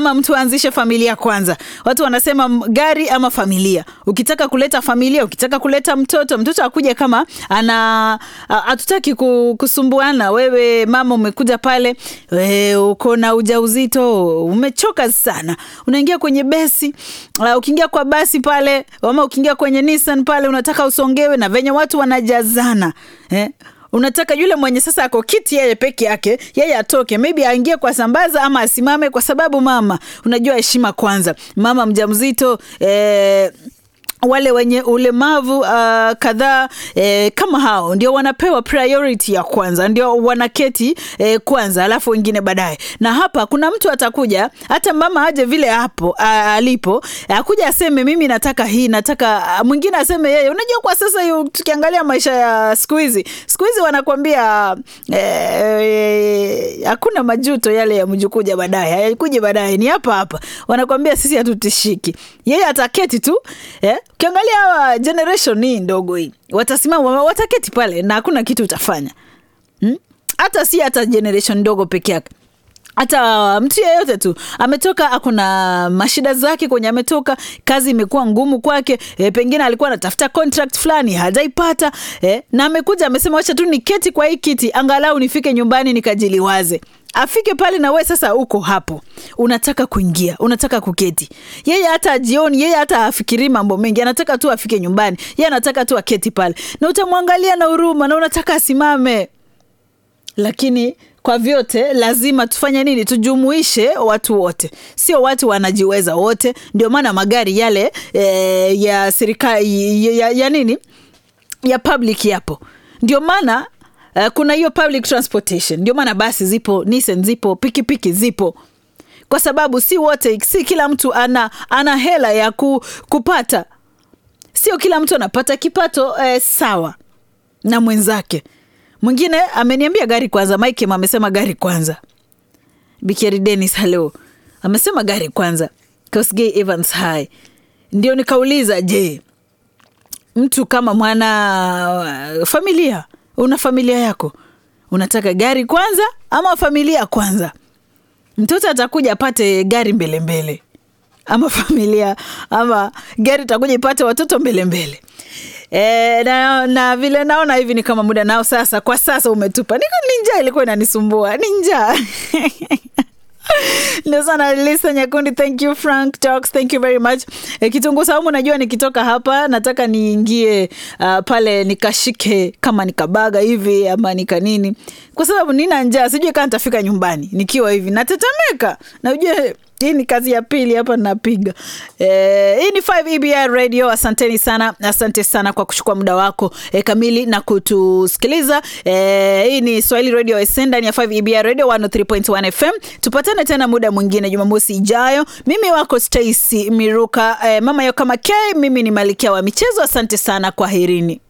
lazima mtu aanzishe familia kwanza. Watu wanasema m- gari ama familia. Ukitaka kuleta familia, ukitaka kuleta mtoto, mtoto akuje kama ana a- hatutaki ku- kusumbuana. Wewe mama umekuja pale, we, uko na ujauzito, umechoka sana, unaingia kwenye besi. Uh, ukiingia kwa basi pale ama ukiingia kwenye Nissan pale, unataka usongewe na venye watu wanajazana eh? unataka yule mwenye sasa ako kiti yeye peke yake yeye atoke maybe aingie kwa sambaza ama asimame kwa sababu mama unajua heshima kwanza mama mjamzito eh, wale wenye ulemavu uh, kadhaa eh, kama hao ndio wanapewa priority ya kwanza, ndio wanaketi eh, kwanza, alafu wengine baadaye. Na hapa kuna mtu atakuja, hata mama aje vile hapo a, alipo, akuja aseme mimi nataka hii, nataka ah, mwingine aseme yeye. Unajua kwa sasa yu, tukiangalia maisha ya siku hizi, siku hizi wanakwambia eh, hakuna majuto yale ya mjukuja baadaye, hayakuja baadaye, ni hapa hapa. Wanakwambia sisi hatutishiki, yeye ataketi tu eh? Ukiangalia hawa generation hii ndogo hii, watasimama wataketi pale na hakuna kitu utafanya hmm? hata si hata generation ndogo peke yake hata mtu yeyote tu ametoka akuna mashida zake kwenye ametoka kazi imekuwa ngumu kwake e, pengine alikuwa anatafuta contract fulani hajaipata e, na amekuja amesema wacha tu niketi kwa hii kiti angalau nifike nyumbani nikajiliwaze afike pale na we sasa uko hapo unataka kuingia unataka kuketi yeye hata ajioni yeye hata afikiri mambo mengi anataka tu afike nyumbani yeye anataka tu aketi pale na utamwangalia na huruma na unataka asimame lakini kwa vyote lazima tufanye nini tujumuishe watu wote sio watu wanajiweza wote ndio maana magari yale e, ya serikali ya, ya, ya nini ya public yapo ndio maana uh, kuna hiyo public transportation ndio maana basi zipo Nissan zipo pikipiki zipo kwa sababu si wote si kila mtu ana, ana hela ya ku, kupata sio kila mtu anapata kipato eh, sawa na mwenzake mwingine ameniambia gari kwanza mike amesema gari kwanza bikeri denis halo amesema gari kwanza kosgey evans high ndio nikauliza je mtu kama mwana uh, familia una familia yako unataka gari kwanza ama familia kwanza mtoto atakuja apate gari mbele mbele ama familia ama gari itakuja ipate watoto mbele mbele E, na, na vile naona hivi ni kama muda nao sasa kwa sasa umetupa niko ni njaa ilikuwa inanisumbua ni njaa ndio sana lisa nyakundi thank you frank talks thank you very much e, kitunguu saumu najua nikitoka hapa nataka niingie uh, pale nikashike kama nikabaga hivi ama nika nini kwa sababu nina njaa sijui kaa nitafika nyumbani nikiwa hivi natetemeka na ujue hii ni kazi ya pili hapa napiga eh, hii ni 5 EBI radio asanteni sana asante sana kwa kuchukua muda wako eh, kamili na kutusikiliza eh, hii ni swahili radio SN ndani ya 5 EBI radio 103.1 FM tupatane tena muda mwingine jumamosi ijayo mimi wako Stacy Miruka eh, mama yo kama K mimi ni malikia wa michezo asante sana kwa herini